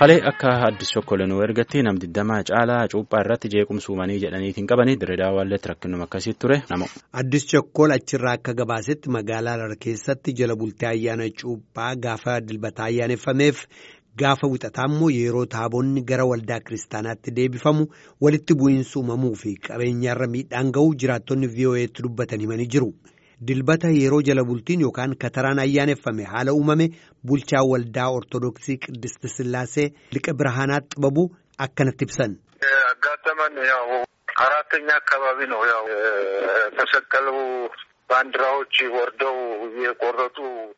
Halee akka addis chokkolenuu ergatti nam digdamaa caalaa cuuphaa irratti jeequmsuumanii jedhaniitiin qabanii dirreedaa waalleetti rakkinuma akkasii ture namu. Addis chokkol achirraa akka gabaasetti magaalaa Harar keessatti jala bultee ayyaana cuuphaa gaafa dilbataa ayyaaneffameef gaafa wixataa immoo yeroo taabonni gara waldaa kiristaanaatti deebifamu walitti bu'iinsa uumamuu fi qabeenyaarra miidhaan ga'u jiraattonni VOA'tti dubbatan himanii jiru. Dilbata yeroo jala bultiin yookaan kataraan ayyaaneffame haala uumame bulchaa waldaa ortodoksii Qiddist Sillaasee liqa birhaanaat xibabu akkanatti ibsan. ያጋጠመን ያው አራተኛ አካባቢ ነው። ያው የተሰቀሉ ባንዲራዎች ወርደው የቆረጡ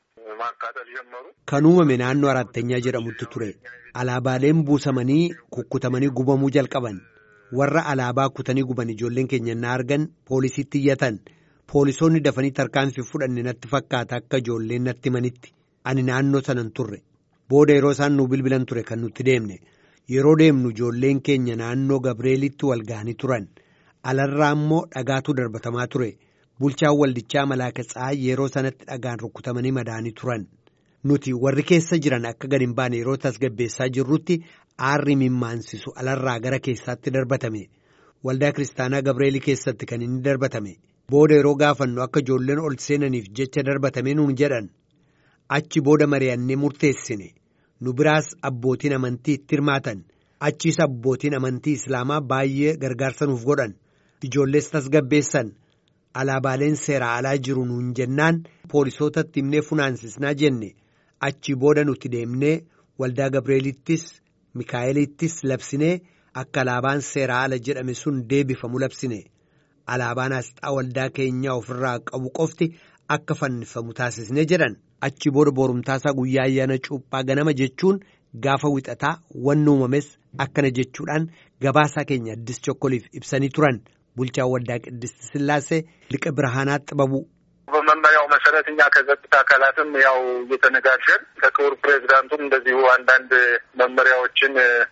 ማቃጠል ጀመሩ። Kan uumame naannoo arattanyaa jedhamutti ture. Alaabaaleen buusamanii kukkutamanii gubamuu jalqaban. Warra alaabaa kutanii guban ijoolleen keenya na argan poolisiitti iyyatan. Poolisoonni dafanii tarkaanfii fudhanne natti fakkaata akka ijoolleen natti himanitti. Ani naannoo sanan turre. Booda yeroo isaan nu bilbilan ture kan nutti deemne. Yeroo deemnu ijoolleen keenya naannoo Gabreelitti wal ga'anii turan. Alarraa immoo dhagaatu darbatamaa ture. Bulchaan waldichaa Malaaka Tsahaay yeroo sanatti dhagaan rukutamanii madaanii turan. Nuti warri keessa jiran akka gad hin baane yeroo tasgabbeessaa jirrutti aarri mimmaansisu alarraa gara keessaatti darbatame. Waldaa Kiristaanaa Gabreelii keessatti kan inni darbatame. Booda yeroo gaafannu akka ijoolleen ol seenaniif jecha darbatame nuun jedhan. Achi booda mari'annee murteessine. Nu biraas abbootiin amantii itti hirmaatan. Achiis abbootiin amantii Islaamaa baay'ee gargaarsa nuuf godhan. Ijoollees tasgabbeessan. Alaabaaleen seeraa alaa jiru nuun jennaan poolisootatti himnee funaansisnaa jenne. Achi booda nuti deemnee waldaa Gabreelittis Mikaa'elittis labsinee akka alaabaan seeraa ala jedhame sun deebifamu labsine. Alaabaan asxaa waldaa keenyaa ofirraa qabu qofti akka fannifamu taasisne jedhan. Achi booda boorumtaasaa guyyaa ayyaana cuuphaa ganama jechuun gaafa wixataa wanni uumames akkana jechuudhaan gabaasaa keenya addis chokkoliif ibsanii turan bulchaa waldaa Qiddist Sillaasee liqa birhaanaat xibabu. በመመሪያው መሰረት እኛ ከጸጥታ አካላትም ያው እየተነጋገርን ከክቡር ፕሬዚዳንቱም እንደዚሁ አንዳንድ መመሪያዎችን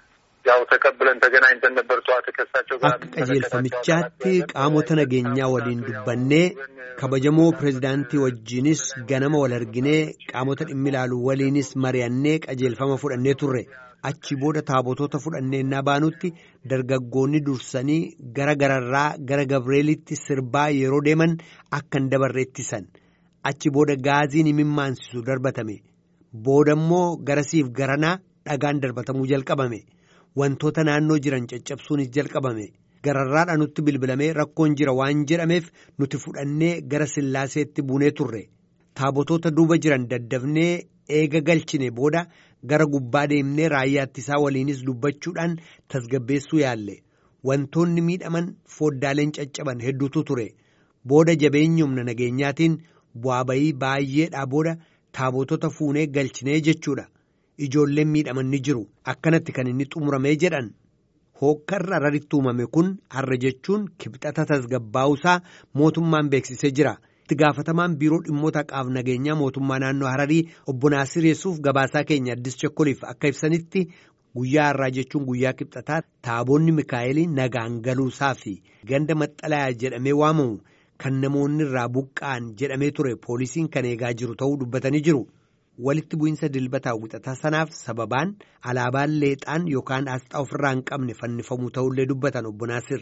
ያው ተቀብለን ተገናኝተን ነበር። ጠዋት ከሳቸው ጋር Akka qajeelfamichaatti qaamota nageenyaa waliin dubbannee kabajamoo pireezidaantii wajjinis ganama wal arginee qaamota dhimmi ilaalu waliinis mari'annee qajeelfama fudhannee turre. Achi booda taabotoota fudhannee innaa baanutti dargaggoonni dursanii gara gararraa gara Gabreelitti sirbaa yeroo deeman akka hin dabarre ittisan. Achi booda gaaziin imimmaansisu darbatame. Booda immoo garasiif garanaa dhagaan darbatamuu jalqabame. Wantoota naannoo jiran caccabsuunis jalqabame. Gararraadha nutti bilbilamee rakkoon jira waan jedhameef nuti fudhannee gara sillaaseetti buunee turre. Taabotoota duuba jiran daddafnee eega galchine booda gara gubbaa deemnee raayyaa ittisaa waliinis dubbachuudhaan tasgabbeessuu yaalle. Wantoonni miidhaman foddaaleen caccaban hedduutu ture. Booda jabeenya humna nageenyaatiin bu'aa bayii baay'eedhaa booda taabotota fuunee galchinee jechuudha. Ijoolleen miidhaman ni jiru. Akkanatti kan inni xumuramee jedhan. Hookkarra Hararitti uumame kun har'a jechuun kibxata tasgabbaa'uusaa mootummaan beeksisee jira. Itti gaafatamaan biiroo dhimmoota qaaf nageenyaa mootummaa naannoo Hararii obbo Naasir Yesuuf gabaasaa keenya addis chokkoliif akka ibsanitti guyyaa har'aa jechuun guyyaa kibxataa taaboonni Mikaa'elii nagaan galuusaa fi ganda maxxalayaa jedhamee waamamu kan namoonni irraa buqqa'an jedhamee ture poolisiin kan eegaa jiru ta'uu dubbatanii jiru. Walitti bu'iinsa dilbataa wixataa sanaaf sababaan alaabaan leexaan yookaan asxaa ofirraa hin qabne fannifamuu ta'ullee dubbatan obbo Naasir.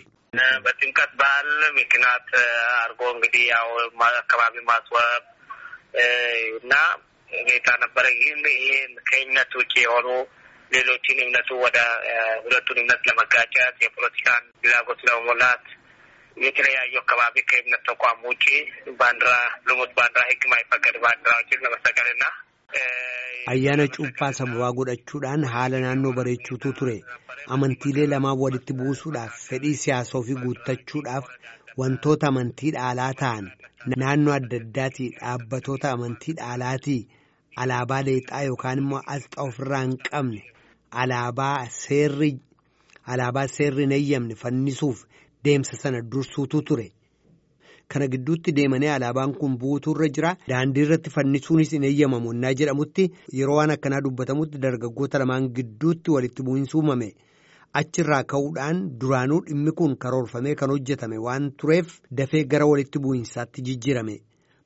በጥምቀት በዓል ምክንያት አድርጎ እንግዲህ ያው አካባቢ ማስዋብ እና ሁኔታ ነበረ። ይህም ይህን ከእምነት ውጭ የሆኑ ሌሎችን እምነቱ ወደ ሁለቱን እምነት ለመጋጨት የፖለቲካን ፍላጎት ለመሞላት የተለያዩ አካባቢ ከእምነት ተቋም ውጭ ባንዲራ ልሙት ባንዲራ ሕግ ማይፈቀድ ባንዲራዎችን ለመሰቀልና Ayyaana cuuphaa sababaa godhachuudhaan haala naannoo bareechuutu ture. Amantiilee lamaan walitti buusuudhaaf fedhii siyaasaa ofii guuttachuudhaaf wantoota amantii dhaalaa ta'an naannoo adda addaatii dhaabbatoota amantii dhaalaatii alaabaa leexaa yookaan immoo asxaa ofirraa hin qabne alaabaa seerri alaabaa seerri hin eeyyamne fannisuuf deemsa sana dursuutu ture. Kana gidduutti deemanii alaabaan kun buutuurra jira. Daandii irratti fannisuunis hin eeyyamamu innaa jedhamutti yeroo waan akkanaa dubbatamutti dargaggoota lamaan gidduutti walitti bu'iinsi uumame. Achirraa ka'uudhaan duraanuu dhimmi kun karoorfamee kan hojjetame waan tureef dafee gara walitti bu'iinsaatti jijjiirame.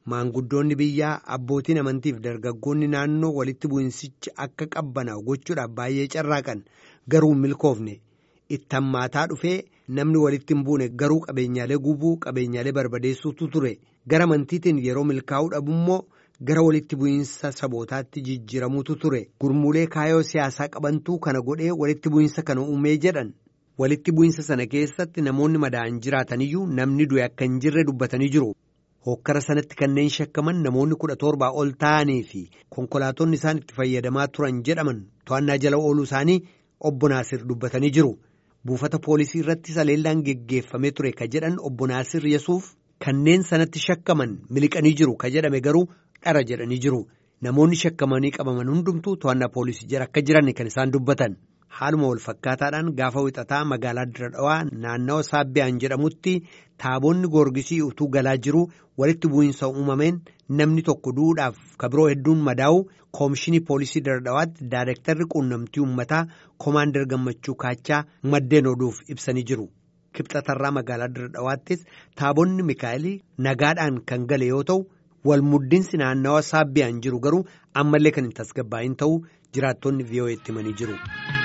maanguddoonni biyyaa abbootiin amantiif dargaggoonni naannoo walitti bu'insichi akka qabbanaa'u gochuudhaaf baay'ee carraaqan garuu milkoofne itti hammaataa dhufee namni walitti hin buune garuu qabeenyaalee gubuu qabeenyaalee barbadeessuutu ture gara amantiitiin yeroo milkaa'uu dhabummoo gara walitti bu'insa sabootaatti jijjiiramuutu ture gurmuulee kaayoo siyaasaa qabantuu kana godhee walitti bu'insa kana uumee jedhan. walitti bu'insa sana keessatti namoonni madaa'an jiraataniyyuu namni du'e akka hin jirre dubbatanii jiru. Hokkara sanatti kanneen shakkaman namoonni kudha torbaa ol ta'anii fi konkolaatonni isaan itti fayyadamaa turan jedhaman to'annaa jala ooluu isaanii obbo Naasir dubbatanii jiru. Buufata poolisii irratti saleellaan geggeeffamee ture ka jedhan obbo Naasir Yesuuf kanneen sanatti shakkaman miliqanii jiru ka jedhame garuu dhara jedhanii jiru. Namoonni shakkamanii qabaman hundumtuu to'annaa poolisii jala akka jiran kan isaan dubbatan. Haaluma wal fakkaataadhaan gaafa wixataa magaalaa Dirra Dhawaa naannawa Saabbiyaan jedhamutti taaboonni goorgisii utuu galaa jiru walitti bu'iinsa uumameen namni tokko du'uudhaaf kabiroo hedduun madaa'u koomishinii poolisii Dirra Dhawaatti daayirektarri quunnamtii uummataa koomaandar gammachuu kaachaa maddeen oduuf ibsanii jiru. Kibxatarraa magaalaa Dirra Dhawaattis taabonni Mikaa'elii nagaadhaan kan gale yoo ta'u wal muddinsi naannawa Saabbiyaan jiru garuu ammallee kan hin tasgabbaa'in ta'uu jiraattonni VOA itti himanii jiru.